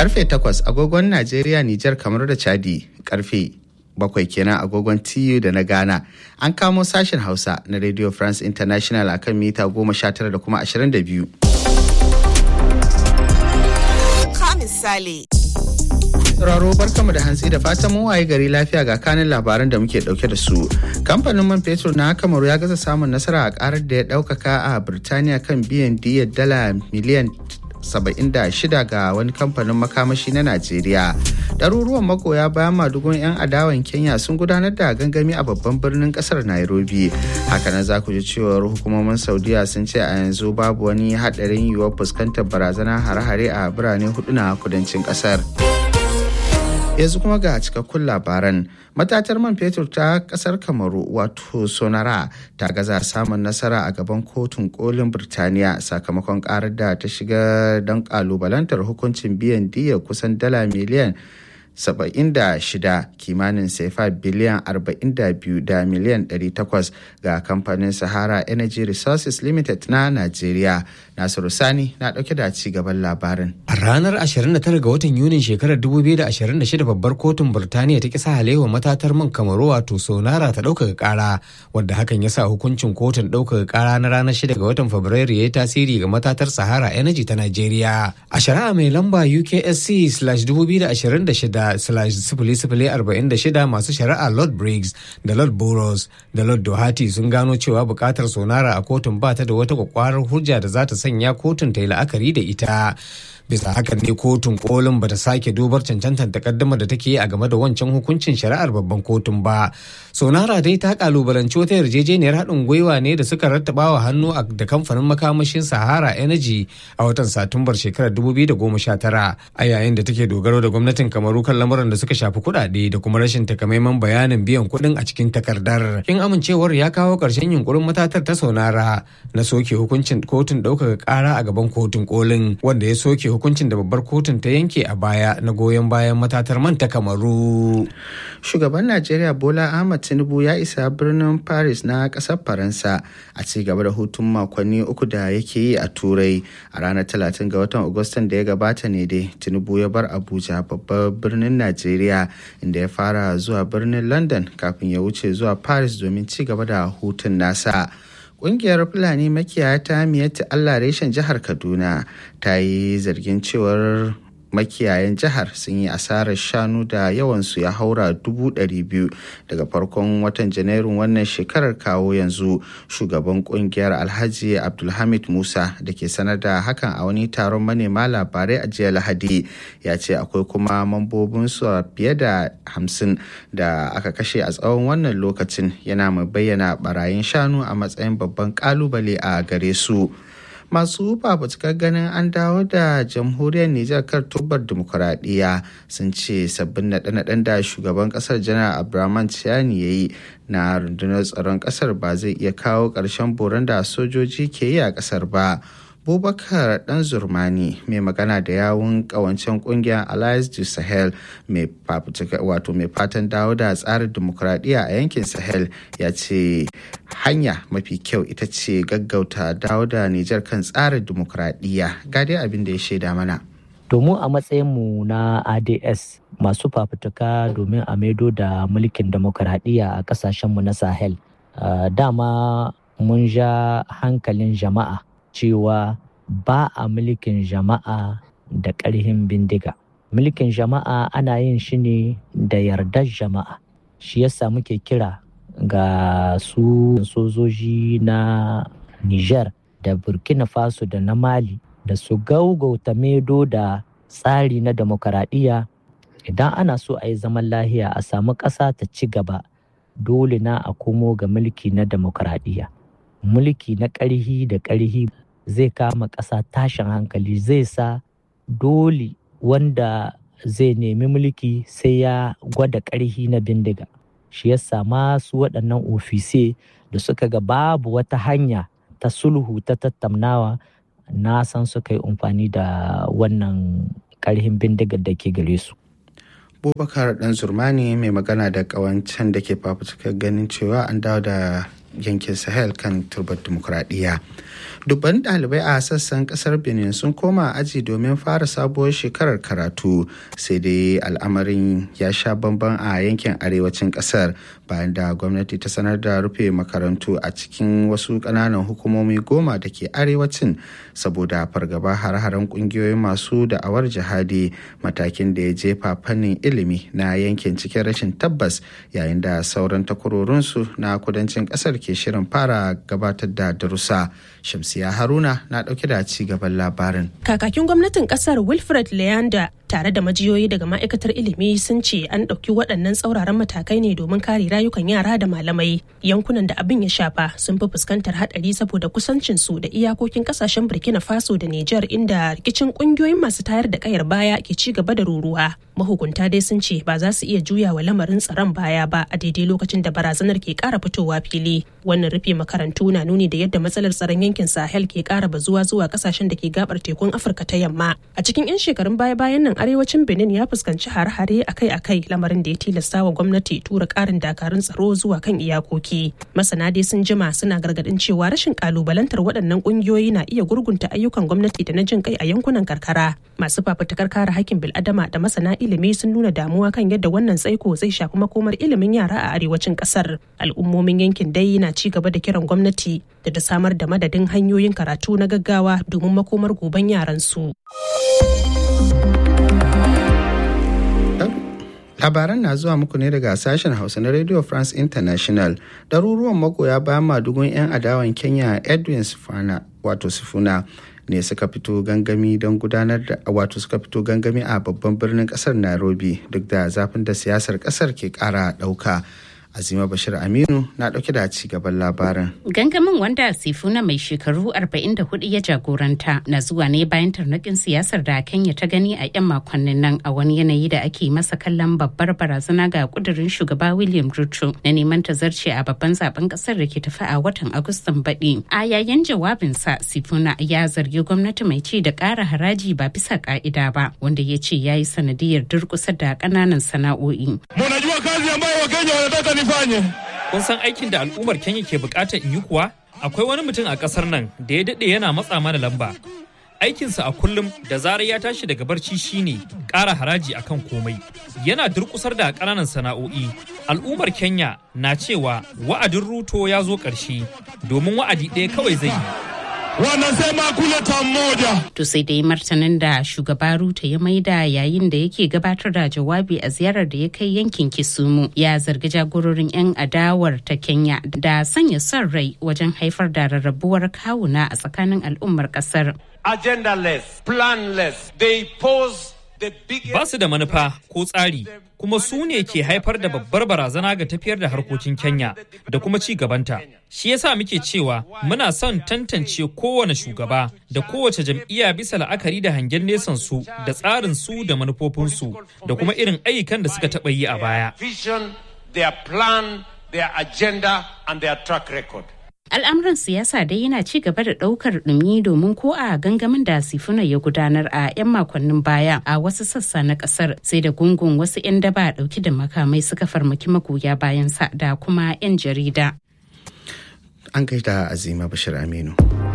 Karfe 8 agogon Najeriya, Nijar, kamar da Chadi. Karfe bakwai kenan agogon TU da na Ghana. An kamo sashen Hausa na Radio France International akan mita 19 da kuma 22. misali. Sauraro barkamu da hantsi da fatan mun waye gari lafiya ga kanin labaran da muke dauke da su. Kamfanin man fetur na Kamaru ya gaza samun nasara a karar da ya daukaka a Birtaniya kan biyan diyar dala miliyan 76 ga wani kamfanin makamashi na Najeriya. Ɗaruruwan magoya bayan madugun 'yan adawan Kenya sun gudanar da gangami a babban birnin ƙasar Nairobi. Hakanan za ku ji cewar hukumomin Saudiya sun ce a yanzu babu wani haɗarin yiwuwar fuskantar barazanar hare-hare a birane hudu na kudancin ƙasar. yanzu kuma ga cikakkun labaran matatar man fetur ta kasar kamaru wato sonara ta gaza samun nasara a gaban kotun kolin birtaniya sakamakon karar da ta shiga don kalubalantar hukuncin biyan diya kusan dala miliyan 76 kimanin sefa biliyan 42 da miliyan 800 ga kamfanin sahara energy resources limited na najeriya nasiru sani na dauke da ci gaban labarin a ranar 29 ga watan yunin shekarar 2026 babbar kotun burtaniya ta kisa halewa matatar man kamaru wato sonara ta ɗaukaka kara wadda hakan ya sa hukuncin kotun ɗaukaka kara na ranar 6 ga watan fabrairu ya yi tasiri ga matatar sahara energy ta najeriya a shari'a mai lamba uksc 2026 46 masu shari'a Lord Briggs da Lord Burrows da Lord Doherty sun gano cewa bukatar sonara a kotun ba ta da wata kwakwarar hujja da za ta sanya kotun ta yi la'akari da ita. bisa hakan ne kotun kolin bata sake dubar cancantar takaddama da take yi a game da wancan hukuncin shari'ar babban kotun ba sonara dai ta kalubalanci wata yarjejeniyar haɗin gwiwa ne da suka rattaba wa hannu da kamfanin makamashin sahara energy a watan satumbar shekarar 2019 a yayin da take dogaro da gwamnatin kamaru kan lamuran da suka shafi kuɗaɗe da kuma rashin takamaiman bayanin biyan kuɗin a cikin takardar kin amincewar ya kawo ƙarshen yunkurin matatar ta sonara na soke hukuncin kotun ɗaukaka ƙara a gaban kotun kolin wanda ya soke hukuncin da babbar kotun ta yanke a baya na goyon bayan matatar man ta kamaru. Shugaban Najeriya Bola Ahmad Tinubu ya isa birnin Paris na ƙasar Faransa a ci gaba da hutun makonni uku da yake yi a Turai a ranar 30 ga watan Agustan da ya gabata ne dai Tinubu ya bar Abuja babbar birnin Najeriya inda ya fara zuwa birnin London kafin ya wuce zuwa Paris domin ci gaba da hutun nasa. Ƙungiyar Fulani makiyaya ta miyatta Allah reshen jihar Kaduna ta yi zargin cewar makiyayan jihar sun yi asarar shanu da yawansu ya haura dubu ɗari biyu daga farkon watan janairun wannan shekarar kawo yanzu shugaban kungiyar alhaji abdulhamid musa da ke sanar da hakan a wani taron manema labarai a jiya lahadi ya ce akwai kuma mambobinsu fiye da hamsin da aka kashe a tsawon wannan lokacin yana mai bayyana barayin shanu a matsayin babban kalubale a gare su. masu fafutukar ganin an dawo da jamhuriyar Nijar kar tubar dimokuraɗiyya sun ce sabbin naɗe-naɗen da shugaban ƙasar janar abraman Tiani ya yi na rundunar tsaron ƙasar ba zai iya kawo ƙarshen boron da sojoji ke yi a ƙasar ba. Bubakar Dan Zurmani mai magana da yawun kawancen kungiyar Alliance du Sahel mai wato mai fatan dawo da tsarin demokuraɗiyya a yankin Sahel ya ce hanya mafi kyau ita ce gaggauta dawo da Nijar kan tsarin demokuraɗiyya ga dai abin da ya shaida mana. Domin a matsayinmu na ADS masu fafutuka domin a maido da mulkin demokuraɗiyya a ƙasashenmu na Sahel. Dama mun ja hankalin jama'a cewa ba a mulkin jama'a da ƙarhin bindiga. Mulkin jama'a ana yin shi ne da yardar jama'a. Shi yasa muke kira ga su sojoji na Niger da Burkina Faso da na Mali da su gaugauta medo da tsari na demokaradiyya idan ana so a yi zaman lahiya a samu ƙasa ta ci gaba dole na a komo ga mulki na demokaradiyya. Mulki na ƙarhi da ƙarhi zai kama ƙasa tashin hankali zai sa dole wanda zai nemi mulki sai ya gwada ƙarhi na bindiga shi yasa masu waɗannan ofise da suka ga babu wata hanya ta sulhu ta tattaunawa na san suka yi amfani da wannan ƙarhin bindigar da ke gare su abubakar dan zurmani mai magana da kawancen da ke fafutukar ganin cewa an dawo da yankin sahel kan turbar dimokuraɗiyya dubban ɗalibai a sassan ƙasar benin sun koma aji domin fara sabuwar shekarar karatu sai dai al'amarin ya sha bamban a yankin arewacin ƙasar bayan da gwamnati ta sanar da rufe makarantu a cikin wasu ƙananan hukumomi goma da ke arewacin saboda fargaba har-haren ƙungiyoyin masu da'awar jihadi matakin da ya jefa fannin ilimi na yankin cikin rashin tabbas yayin da sauran takwarorinsu na kudancin ƙasar ke shirin fara gabatar da darussa shamsiya haruna na ɗauke da ci gaban labarin kakakin gwamnatin ƙasar wilfred leander tare da majiyoyi daga ma'aikatar ilimi sun ce an ɗauki waɗannan tsauraran matakai ne domin kare rayukan yara da malamai yankunan da abin ya shafa sun fi fuskantar haɗari saboda kusancin su da iyakokin ƙasashen burkina faso da niger inda rikicin ƙungiyoyin masu tayar da ƙayar baya ke ci gaba da ruruwa mahukunta dai sun ce ba za su iya juya wa lamarin tsaron baya ba a daidai lokacin da barazanar ke ƙara fitowa fili wannan rufe makarantu na nuni da yadda matsalar tsaron yankin sahel ke ƙara bazuwa zuwa ƙasashen da ke gabar tekun afirka ta yamma a cikin 'yan shekarun baya-bayan nan arewacin benin ya fuskanci hare-hare akai-akai lamarin da ya tilasta wa gwamnati tura karin dakarun tsaro zuwa kan iyakoki masana dai sun jima suna gargadin cewa rashin kalubalantar waɗannan ƙungiyoyi na iya gurgunta ayyukan gwamnati da na jin kai a yankunan karkara masu fafutukar kare hakkin bil'adama da masana ilimi sun nuna damuwa kan yadda wannan tsaiko zai shafi makomar ilimin yara a arewacin ƙasar al'ummomin yankin dai na ci gaba da kiran gwamnati da ta samar da madadin hanyoyin karatu na gaggawa domin makomar goben yaran su. labaran na zuwa muku ne daga sashen hausa na radio france international ɗaruruwan magoya bayan madugun 'yan adawan kenya edwin sifana wato sifuna ne suka fito gangami don gudanar da wato suka fito gangami a babban birnin kasar nairobi duk da zafin da siyasar kasar ke kara ɗauka Azima Bashir Aminu na ɗauke da ci gaban labarin. Gangamin wanda Sifuna mai shekaru 44 ya jagoranta na zuwa ne bayan tarnakin siyasar da Kenya ta gani a 'yan makonnin nan a wani yanayi da ake masa kallon babbar barazana ga kudurin shugaba William Ruto na neman tazarce a babban zaben kasar da ke tafi a watan Agustan baɗi. A yayin jawabinsa Sifuna ya zargi gwamnati mai ci da ƙara haraji ba bisa ƙa'ida ba wanda ya ce ya yi sanadiyar durƙusa da ƙananan sana'o'i. Munajua kazi ambayo Wakenya wanataka nifanye. Kun san aikin da al'ummar Kenya ke bukatar in yi kuwa? Akwai wani mutum a ƙasar nan da ya daɗe yana matsa mana lamba. Aikinsa a kullum da zarar ya tashi daga barci shine ƙara haraji akan komai. Yana durƙusar da ƙananan sana'o'i. Al'ummar Kenya na cewa wa'adin ruto ya zo ƙarshe domin wa'adi ɗaya kawai zai yi. wanasema kuleta mmoja. To sai dai martanin da shugaba Ruto ya maida yayin da yake gabatar da jawabi a ziyarar da ya kai yankin Kisumu ya zargi jagororin 'yan adawar ta Kenya da sanya son rai wajen haifar da rarrabuwar kawuna a tsakanin al'ummar kasar. Agendaless, planless, they pose Ba su da manufa ko tsari kuma su ne ke haifar da babbar barazana ga tafiyar da harkokin Kenya da kuma ci gabanta. Shi yasa muke cewa muna son tantance kowane shugaba da kowace jam'iyya bisa la'akari da hangen nesan su da tsarin su da manufofinsu da kuma irin ayyukan da suka taɓa yi a baya. Vision, their plan, their agenda and their track record. al'amuran siyasa dai yana ci gaba da daukar dumi domin ko a gangamin da sifuna ya gudanar a 'yan makonnin baya a wasu sassa na kasar sai da gungun wasu 'yan daba dauki da makamai suka farmaki magoya bayansa da kuma 'yan jarida an gaida azima bashir aminu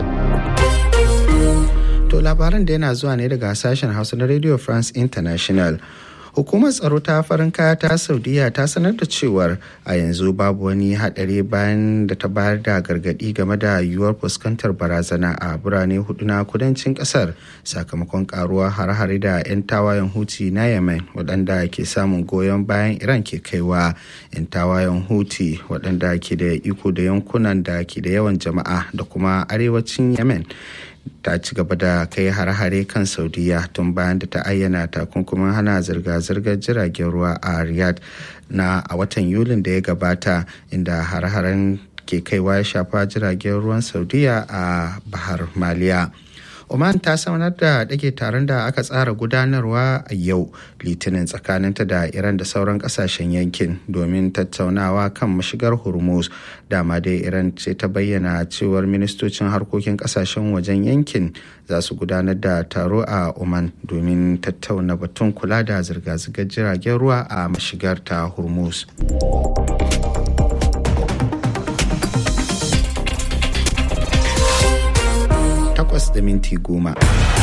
to labaran da yana zuwa ne daga sashen hausa na radio france international hukumar tsaro ta farin kaya ta saudiya ta sanar da cewar a yanzu babu wani hadari bayan da ta bayar da gargadi game da yiwuwar fuskantar barazana a birane hudu na kudancin kasar sakamakon karuwa har-hare da 'yan tawayen huti na yemen waɗanda ke samun goyon bayan iran ke kaiwa 'yan tawayen huti waɗanda ke da iko da yankunan da ke da yawan jama'a da kuma arewacin yemen ta ci gaba da kai hare-hare kan saudiya tun bayan da ta ayyana takunkumin hana zirga-zirgar jiragen ruwa a riyadh na a watan yulin da ya gabata inda hare-haren ke kaiwa ya shafa jiragen ruwan saudiya a bahar maliya Oman ta sanar da dage taron da aka tsara gudanarwa a yau litinin tsakaninta da Iran da sauran kasashen yankin domin tattaunawa kan mashigar Hormuz. Dama dai Iran ce ta bayyana cewar ministocin harkokin kasashen wajen yankin za su gudanar da taro a Oman domin tattauna batun kula da zirga-zirgar jiragen ruwa a mashigar ta Hormuz. takwas da minti goma.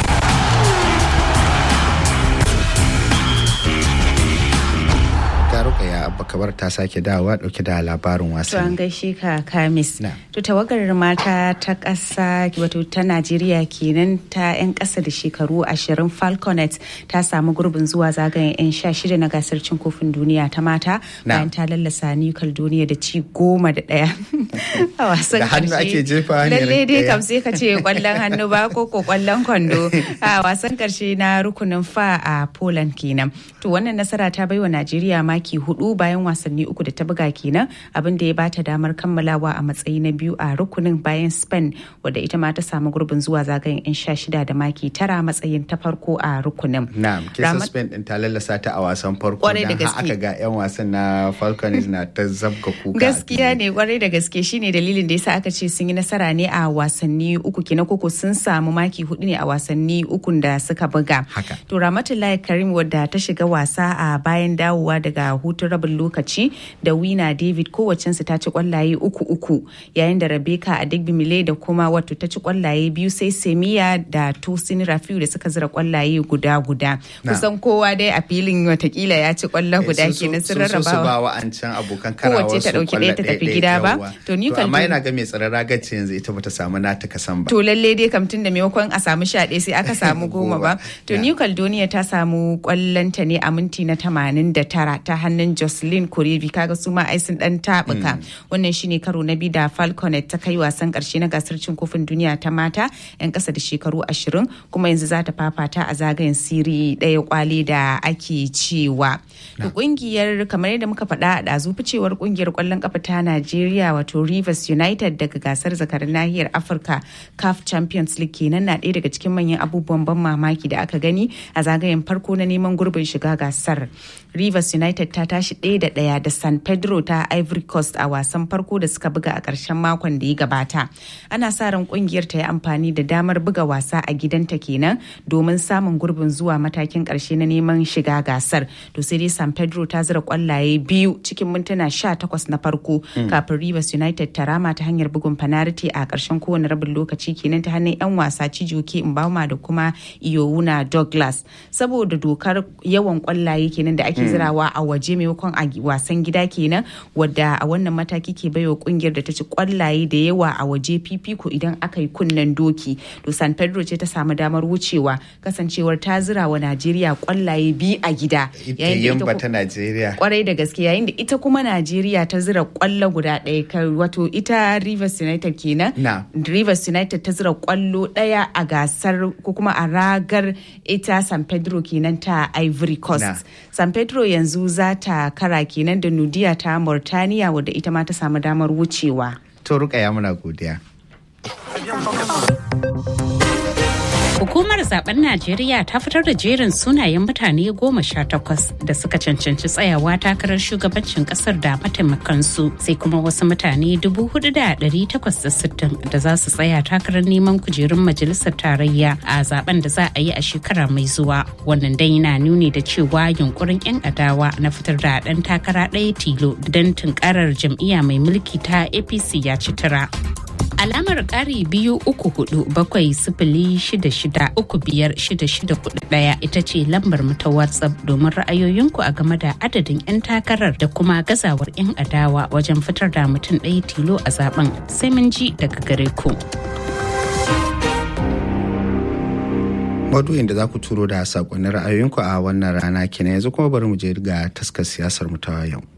Rukaya Abba Kabar ta sake dawowa dauke da labarin To an wasanni. gaishe ka Kamis. Na. To tawagar mata ta ƙasa wato ta Najeriya kenan ta 'yan ƙasa da shekaru ashirin Falconet ta samu gurbin zuwa zagayen 'yan sha shida na gasar cin kofin duniya ta mata Na. bayan ta lallasa New Caledonia da ci goma da ɗaya a wasan Da hannu ƙarshe. ake jefawa ne Lalle dai ɗaya. kam sai ka ce kwallon hannu ba ko ko kwallon kwando a wasan ƙarshe na rukunin fa a Poland kenan. To wannan nasara ta baiwa Najeriya maki hudu bayan wasanni uku da ta buga kenan abin da ya bata damar kammalawa a matsayi na biyu a rukunin bayan Spain wadda ita ma ta samu gurbin zuwa zagayen 'yan sha shida da maki tara matsayin ta farko a rukunin. Na'am, kisa Ramat- Spain din ta lallasa ta a wasan farko Kwarai da dan har gaske. aka ga 'yan wasan na Falcons na ta zabga kuka. a gaskiya fili. ne kwarai da gaske shine dalilin da yasa aka ce sun yi nasara ne a wasanni uku kenan koko sun samu maki hudu ne a wasanni ukun da suka buga Haka. to ramatullahi karim wadda ta shiga wasa a bayan dawowa daga hutun rabin lokaci da wina david kowacensu ta ci kwallaye uku uku yayin da rebecca adigbimile da kuma wato ta ci kwallaye biyu sai semiya da tosin rafiu da suka zira kwallaye guda guda Na. kusan kowa dai a filin watakila ya ci kwallo guda Eh, sun kenan so- sun sun so su rarrabawa ba wa'ancan abokan karawar Kowace ta su ɗauki kwallo ɗaya ta tafi ɗaya-ɗaya, gida ba. yawwa. To ni kan amma tun- yana ga mai tsaron ragaci yanzu ita bata samu nata kasan ba. To lalle dai kam tun da maimakon a samu sha ɗaya sai aka samu goma ba. To Yeah. New Caledonia ta samu kwallonta ne a minti na tamanin da tara ta hannun Jocelyn Korevi kaga su ma ai sun dan tabuka. Wannan shine karo na biyu da Falconet ta kai wasan karshe na gasar cin kofin duniya ta mata 'yan ƙasa da shekaru ashirin kuma yanzu za ta fafata a zagayen siri ɗaya kwale da ake cewa. To kungiyar kamar yadda muka faɗa a ɗazu ficewar kungiyar kwallon kafa ta Najeriya wato Rivers United daga gasar zakarin nahiyar Afirka CAF Champions League kenan na ɗaya daga cikin manyan abubuwan ban mamaki da aka gani a zagayen farko na neman gurbin shiga gasar. Rivers United ta tashi ɗaya da ɗaya da San Pedro ta Ivory Coast a wasan farko da suka buga a ƙarshen makon da ya gabata. Ana sa ran kungiyar ta yi amfani da damar buga wasa a gidanta kenan domin samun gurbin zuwa matakin ƙarshe na neman shiga gasar. To sai dai San Pedro ta zira kwallaye biyu cikin mintuna 18 na farko kafin Rivers United ta rama ta hanyar bugun fanariti a ƙarshen kowane rabin lokaci kenan ta hannun 'yan wasa Chijoke Mbama da kuma Iyowuna Douglas. Saboda dokar yawan kwallaye kenan da ake zirawa a waje maimakon a wasan gida kenan wadda a wannan mataki ke baiwa kungiyar da ta ci kwallaye da yawa a waje fifiko idan aka yi kunnen doki. To San Pedro ce ta samu damar wucewa kasancewar ta zira wa Najeriya kwallaye biyu a gida. Ita yayin da ita yamba ku- ta Najeriya. kwarai da gaske yayin da ita kuma Najeriya ta zira kwallo guda ɗaya kai wato ita Rivers United kenan Na. Rivers United ta zira kwallo ɗaya a gasar ko kuma a ragar ita San Pedro kenan ta Ivory Coast Na. San Pedro yanzu za ta kara kenan da Nudiya ta Mauritania wadda ita ma ta samu damar wucewa To Rukaya muna godiya. Hukumar zaben Najeriya ta fitar da jerin sunayen mutane goma sha takwas da suka cancanci tsayawa takarar shugabancin kasar da mataimakansu sai kuma wasu mutane dubu hudu da dari takwas da sittin da za su tsaya takarar neman kujerun majalisar tarayya a zaben da za a yi a shekara mai zuwa. Wannan dai yana nuni da cewa yunkurin 'yan adawa na fitar da ɗan takara ɗaya tilo don tunkarar jam'iyya mai mulki ta APC ya ci tura. Alamar ƙari biyu uku hudu bakwai sifili shida shida uku biyar shida shida hudu ɗaya ita ce lambar mu ta WhatsApp domin ra'ayoyinku a game da adadin 'yan takarar da kuma gazawar 'yan adawa wajen fitar da mutum ɗaya tilo a zaben sai mun ji daga gare ku. Maudu'in da za ku turo da sakonnin ra'ayoyinku a wannan rana kenan yanzu kuma bari mu je ga taskar siyasar mu ta yau.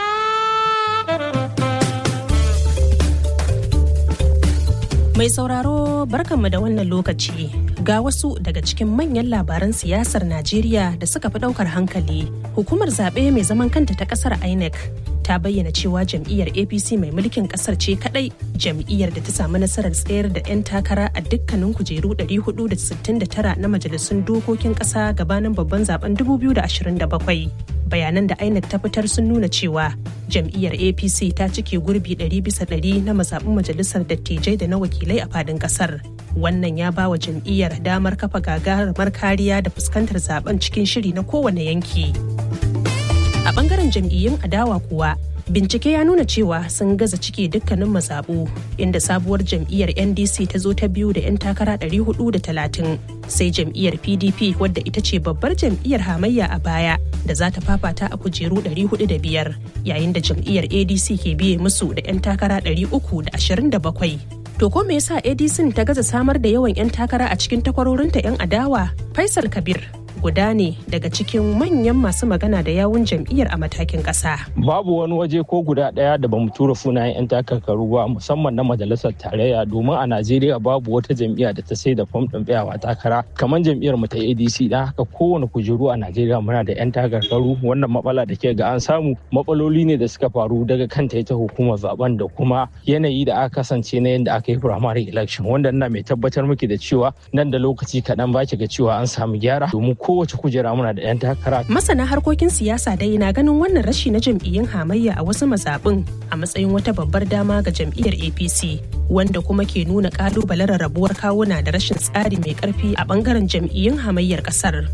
Mai sauraro barkanmu da wannan lokaci ga wasu daga cikin manyan labaran siyasar Najeriya da suka fi daukar hankali. Hukumar zaɓe mai zaman kanta ta ƙasar INEC ta bayyana cewa jam'iyyar APC mai mulkin ƙasar ce kadai jam'iyyar da ta samu nasarar tsayar da 'yan takara a dukkanin kujeru 469 na majalisun dokokin ƙasa gabanin babban zaben 2027. bayanan da INEC ta fitar sun nuna cewa jam'iyyar apc ta cike gurbi 100 bisa 100 na mazaɓin majalisar dattijai da na wakilai a fadin ƙasar wannan ya ba wa jam'iyyar damar kafa gagarumar kariya da fuskantar zaben cikin shiri na kowane yanki a bangaren jam'iyyun adawa kuwa bincike ya nuna cewa sun gaza cike dukkanin mazaɓu inda sabuwar jam'iyyar ndc ta zo ta biyu da 'yan takara 430 sai jam'iyyar pdp wadda ita ce babbar jam'iyyar hamayya a baya da za ta fafata a kujeru 405 yayin da jam'iyyar adc ke biye musu da 'yan takara 327 To ko me yasa ADC ta gaza samar da yawan 'yan takara a cikin takwarorinta 'yan adawa? Faisal Kabir guda ne daga cikin manyan masu magana da yawun jam'iyyar a matakin ƙasa. Babu wani waje ko guda ɗaya da bamu tura sunayen 'yan takarkaru ba musamman na majalisar tarayya domin a Najeriya babu wata jam'iyya da ta sai da fam ɗin tsayawa takara kamar jam'iyyar mu ta ADC dan haka kowane kujeru a Najeriya muna da 'yan takarkaru wannan matsala da ke ga an samu matsaloli ne da suka faru daga kanta ita hukumar zaben da kuma yanayi da aka kasance na yadda aka yi primary election wanda ina mai tabbatar miki da cewa nan da lokaci kaɗan ba ki ga cewa an samu gyara domin kowace kujera muna da 'yan takara. Masana harkokin siyasa dai na ganin wannan rashi na jam'iyyun hamayya a wasu mazaɓin a matsayin wata babbar dama ga jam'iyyar APC wanda kuma ke nuna ƙalubalen rarrabuwar kawuna da rashin tsari mai ƙarfi a ɓangaren jam'iyyun hamayyar ƙasar.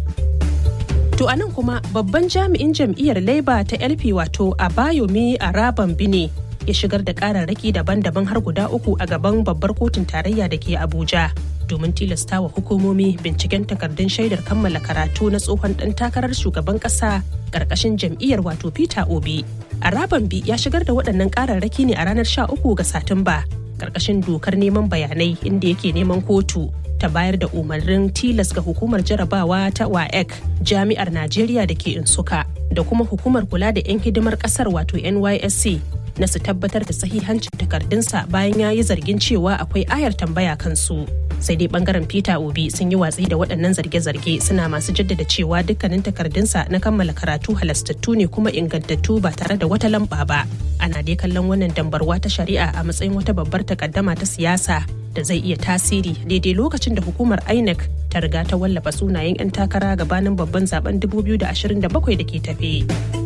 To a nan kuma babban jami'in jam'iyyar Labour ta LP wato Abayomi Araban Bine ya shigar da kararraki daban-daban har guda uku a gaban babbar kotun tarayya da ke Abuja. domin tilasta wa hukumomi binciken takardun shaidar kammala karatu na tsohon ɗan takarar shugaban ƙasa ƙarƙashin jam'iyyar wato Peter Obi. Arabanbi ya shigar da waɗannan ƙararraki ne a ranar 13 ga Satumba ƙarƙashin dokar neman bayanai inda yake neman kotu ta bayar da umarnin tilas ga hukumar jarabawa ta WAEC jami'ar Najeriya da ke Insuka da kuma hukumar kula da 'yan hidimar ƙasar wato NYSC na su tabbatar da sahihancin takardunsa bayan ya yi zargin cewa akwai ayar tambaya kansu. sai dai bangaren peter obi sun yi watsi da waɗannan zarge-zarge suna masu jaddada cewa dukkanin takardunsa na kammala karatu halastattu ne kuma ingantattu ba tare da wata lamba ba ana dai kallon wannan dambarwa ta shari'a a matsayin wata babbar takaddama ta siyasa da zai iya tasiri daidai lokacin da hukumar inec ta riga ta wallafa sunayen 'yan takara gabanin babban zaben 2027 da ke tafe.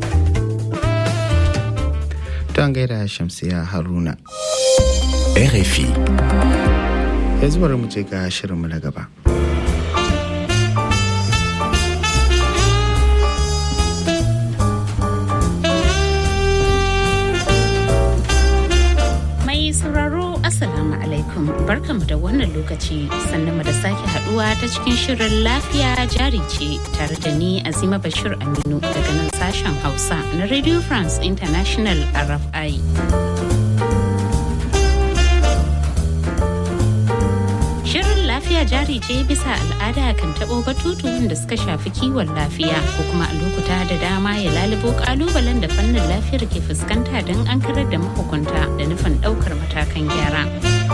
Don gaida Shamsiya Haruna. RFI. yanzu bari mu je ga shirinmu na gaba. Mai sauraro Assalamu alaikum barkamu da wannan lokaci sannan da sake haduwa ta cikin shirin lafiya jari ce tare da ni Azima Bashir Aminu daga nan sashen Hausa na Radio France International RFI. lafiya jari ce bisa al'ada kan taɓo batutuwan da suka shafi kiwon lafiya ko kuma a lokuta da dama ya lalubo kalubalen da fannin lafiyar ke fuskanta don an karar da mahukunta da nufin ɗaukar matakan gyara.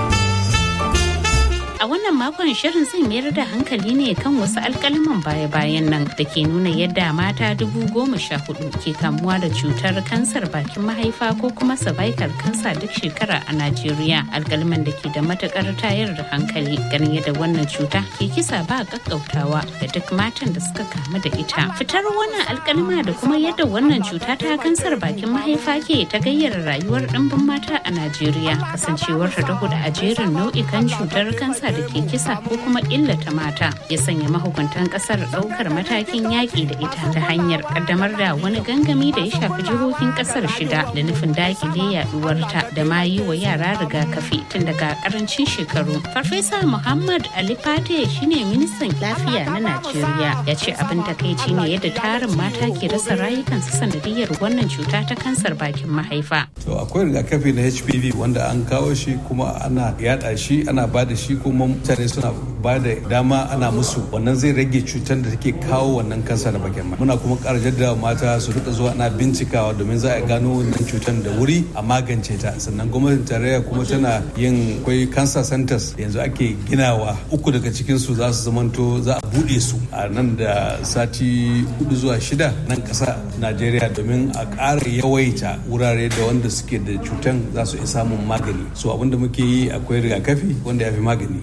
A wannan makon shirin zai mayar da hankali ne kan wasu alkaliman baya-bayan nan da ke nuna yadda mata dubu goma sha hudu ke kamuwa da cutar kansar bakin mahaifa ko kuma cervical kansa duk shekara a Najeriya. Alkaliman da ke da matukar tayar da hankali ganin yadda wannan cuta ke kisa ba kakkautawa da duk matan da suka kamu da ita. Fitar wannan alkalima da kuma yadda wannan cuta ta kansar bakin mahaifa ke ta gayyara rayuwar ɗimbin mata a Najeriya kasancewar ta hudu a jerin nau'ikan cutar kansa da ke kisa ko kuma illata mata ya sanya mahukuntan kasar daukar matakin yaƙi da ita ta hanyar kaddamar da wani gangami da ya shafi jihohin kasar shida da nufin dakile yaduwarta da ma yi wa yara rigakafi tun daga karancin shekaru farfesa muhammad ali fate shine ministan lafiya na najeriya ya ce abin takaici ne yadda tarin mata ke rasa rayukansu sanadiyar wannan cuta ta kansar bakin mahaifa to akwai rigakafi na hpv wanda an kawo shi kuma ana yada shi ana ba da shi kuma mutane suna ba da dama ana musu wannan zai rage cutar da take kawo wannan kansa da bakin muna kuma ƙara jaddada mata su rika zuwa ana bincikawa domin za a gano wannan cutar da wuri a magance ta sannan gwamnatin tarayya kuma tana yin akwai cancer centers yanzu ake ginawa uku daga cikin su za su zamanto za a bude su a nan da sati hudu zuwa shida nan ƙasa najeriya domin a ƙara yawaita wurare da wanda suke da cutar za su iya samun magani so abinda muke yi akwai rigakafi wanda ya fi magani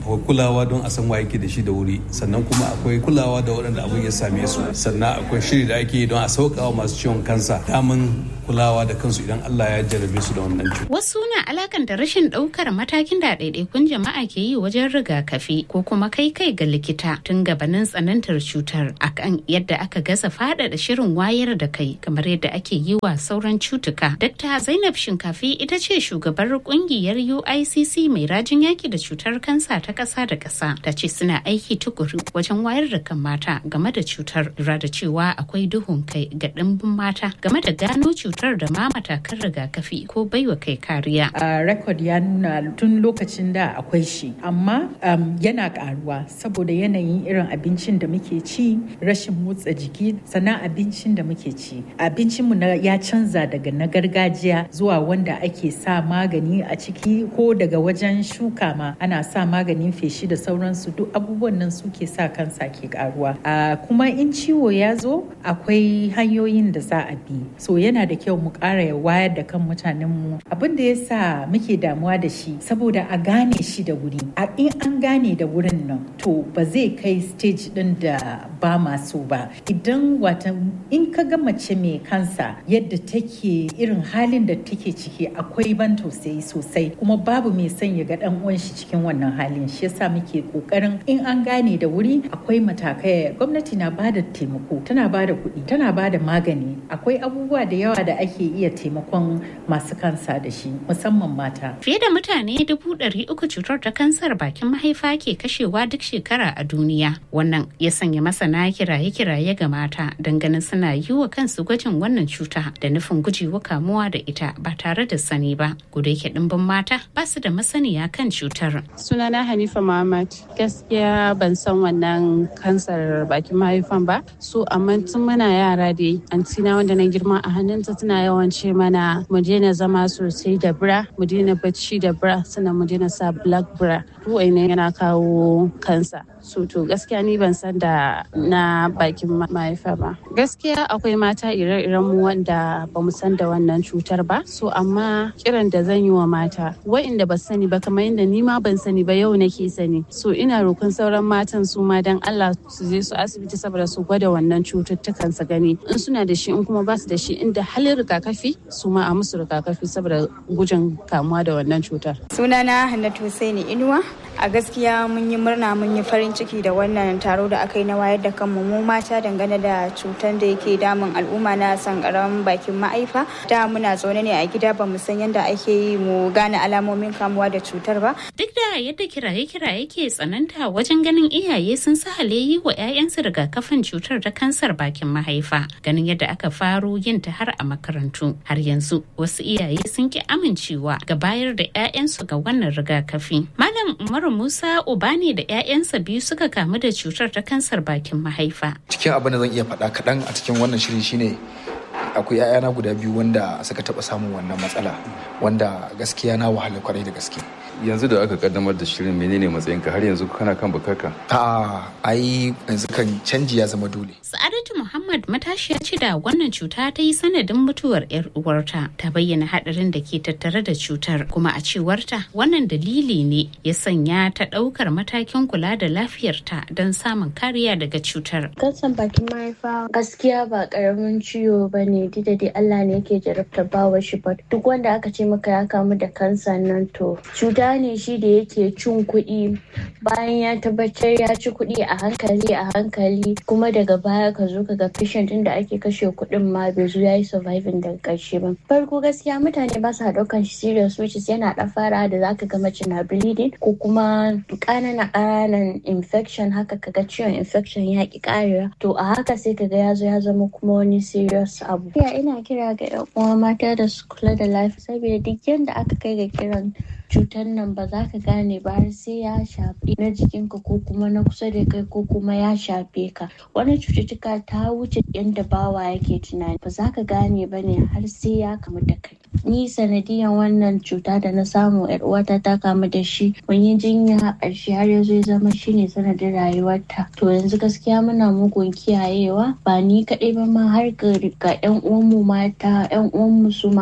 akwai kulawa don a san wa yake da shi da wuri sannan kuma akwai kulawa da waɗanda abin ya same su sannan akwai shiri da ake yi don a sauƙawa masu ciwon kansa damin kulawa da kansu idan Allah ya jarrabe su da wannan cuta. Wasu na alakanta rashin ɗaukar matakin da ɗaiɗaikun jama'a ke yi wajen rigakafi ko kuma kai kai ga likita tun gabanin tsanantar cutar akan yadda aka gaza faɗaɗa shirin wayar da kai kamar yadda ake yi wa sauran cutuka. Dr. Zainab Shinkafi ita ce shugabar kungiyar UICC mai rajin yaki da cutar kansa ta ƙasa da ƙasa ta ce suna aiki tukuru wajen wayar da kan mata game da cutar lura da cewa akwai duhun kai ga ɗimbin mata game da gano cutar da ma matakan rigakafi ko baiwa kai kariya. A rekod ya nuna tun lokacin da akwai shi amma um, yana karuwa saboda yanayin irin abincin da muke ci rashin motsa jiki sannan abincin da muke ci abincinmu na ya canza daga na gargajiya zuwa wanda ake sa magani a ciki ko daga wajen shuka ma ana sa maganin feshi da sauransu duk abubuwan nan suke sa kansa ke karuwa uh, kuma in ciwo ya zo akwai hanyoyin da za a bi so yana da kyau mu ƙara wayar da kan mutanenmu abin da ya sa muke damuwa da shi saboda a gane shi da wuri a in an gane da wurin nan to ba zai kai stage din da ba masu ba idan wata in ka ga mace mai kansa yadda take irin halin da take ciki akwai ban tausayi sosai kuma babu mai son ya ga dan uwan shi cikin wannan halin shi yasa muke kokarin in an gane da wuri akwai matakai gwamnati na bada taimako tana bada kuɗi tana bada magani akwai abubuwa da yawa da ake iya taimakon masu kansa da shi musamman mata fiye da mutane dubu ɗari uku cutar ta kansar bakin mahaifa ke kashewa duk shekara a duniya wannan ya sanya masana kiraye-kiraye ga mata ganin suna yi wa kansu gwajin wannan cuta da nufin gujewa kamuwa da ita ba tare da sani ba guda yake dimbin mata ba su da masaniya kan cutar sunana hanifa muhammad gaskiya ban san wannan kansar bakin mahaifan ba so amma tun muna yara dai antina wanda na girma a hannunta tana yawan ce mana mu daina zama sosai da bra mu daina bacci da bra sannan mu daina sa black bra ne yana kawo kansa so to gaskiya ni ban san da na bakin mahaifa ba gaskiya akwai mata ire-iren mu wanda ba mu san da wannan cutar ba so amma kiran da zan yi wa mata wa'inda ba sani ba kamar yadda ni ma ban sani ba yau nake sani so ina roƙon sauran matan su ma dan Allah su je su asibiti saboda su gwada wannan cututtukan su gani in suna da shi in kuma ba su da shi inda halin rigakafi su ma a musu rigakafi saboda gujin kamuwa da wannan cutar sunana Hannatu Husaini Inuwa a gaskiya mun yi murna mun yi farin ciki da wannan taro da aka yi na wayar da kanmu mu mata dangane da cutar da yake damun al'umma na sankaran bakin ma'aifa da muna zaune ne a gida ba mu san yadda ake yi mu gane alamomin kamuwa da cutar ba duk da yadda kiraye-kiraye ke tsananta wajen ganin iyaye sun sahale yi wa 'ya'yansu rigakafin cutar ta kansar bakin mahaifa ganin yadda aka faro yin ta har a makarantu har yanzu wasu iyaye sun ki amincewa ga bayar da 'ya'yansu ga wannan rigakafi malam umaru musa ubani da 'ya'yansa biyu suka kamu da cutar ta kansar bakin mahaifa cikin abin da zan iya faɗa kaɗan a cikin wannan shiri shine akwai 'ya'yana guda biyu wanda suka taɓa samun wannan matsala wanda gaskiya na wahala kwarai da gaske yanzu da aka kaddamar da shirin menene matsayinka har yanzu kana kan bakarka a ai yanzu kan canji ya zama dole sa'adatu muhammad matashiya ce da wannan cuta ta yi sanadin mutuwar yar uwarta ta bayyana hadarin da ke tattare da cutar kuma a cewarta wannan dalili ne ya sanya ta daukar matakin kula da lafiyarta don samun kariya daga cutar kansan bakin mahaifa gaskiya ba karamin ciwo ba ne da dai allah ne yake jarabta bawa shi ba duk wanda aka ce maka ya kamu da kansa nan to cuta ne shi da yake cin kuɗi bayan ya tabbatar ya ci kuɗi a hankali a hankali kuma daga baya ka zo ka ga patient da ake kashe kuɗin ma bai zo ya yi surviving daga ƙarshe ba farko gaskiya mutane ba sa ɗaukan shi serious which is yana ɗan fara da zaka ga mace na bleeding ko kuma ƙananan ƙananan infection haka kaga ciwon infection ya ƙi ƙarewa to a haka sai kaga ya zo ya zama kuma wani serious abu ina kira ga 'yan uwa mata da su kula da lafiya saboda duk yanda aka kai ga kiran cutar nan ba za ka gane ba har sai ya shafi na jikinka ko kuma na kusa da kai ko kuma ya shafe ka wani cututtuka ta wuce yadda bawa yake tunani ba za ka gane ba ne har sai ya kamu da kai ni sanadiyan wannan cuta da na samu yar uwata ta kamu da shi mun yi jinya ƙarshe har ya zo ya zama shine sanadin rayuwarta to yanzu gaskiya muna mugun kiyayewa ba ni kaɗai ba ma har ga yan uwanmu mata yan uwanmu su ma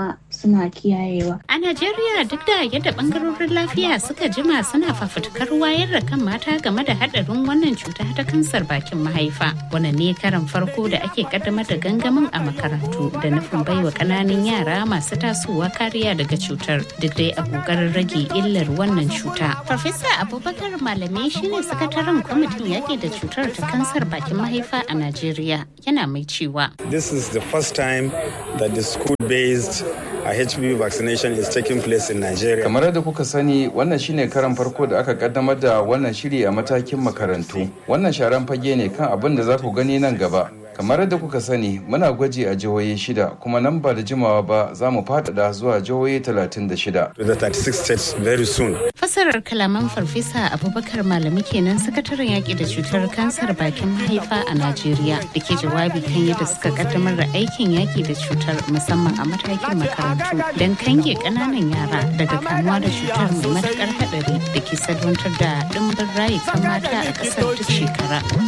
suna kiyayewa. A Najeriya duk da yadda bangarorin lafiya suka jima suna fafutukar wayar da kan mata game da hadarin wannan cuta ta kansar bakin mahaifa. Wannan ne karan farko da ake kaddamar da gangamin a makarantu da nufin baiwa kananan yara masu tasowa kariya daga cutar duk dai a kokarin rage illar wannan cuta. Farfesa Abubakar Malame shine sakataren kwamitin yaƙi da cutar ta kansar bakin mahaifa a Najeriya yana mai cewa. This is the first time that the school-based uh, HPV vaccination is taking place in Nigeria. Kamar yadda kuka sani wannan shine karan farko da aka kaddamar da wannan shiri a matakin makarantu. Wannan sharan fage ne kan abin da za ku gani nan gaba. kamar yadda kuka sani muna gwaji a jihohi shida kuma nan ba da jimawa ba za mu faɗaɗa zuwa jihohi 36 To the 36 states very soon. Fasarar kalaman farfesa Abubakar Malami kenan sakataren yaƙi da cutar kansar bakin mahaifa a Najeriya da ke jawabi kan yadda suka kaddamar da aikin yaƙi da cutar musamman a matakin makarantu don kange ƙananan yara daga kamuwa da cutar mai matuƙar haɗari da ke salwantar da ɗimbin rayukan mata a ƙasar duk shekara.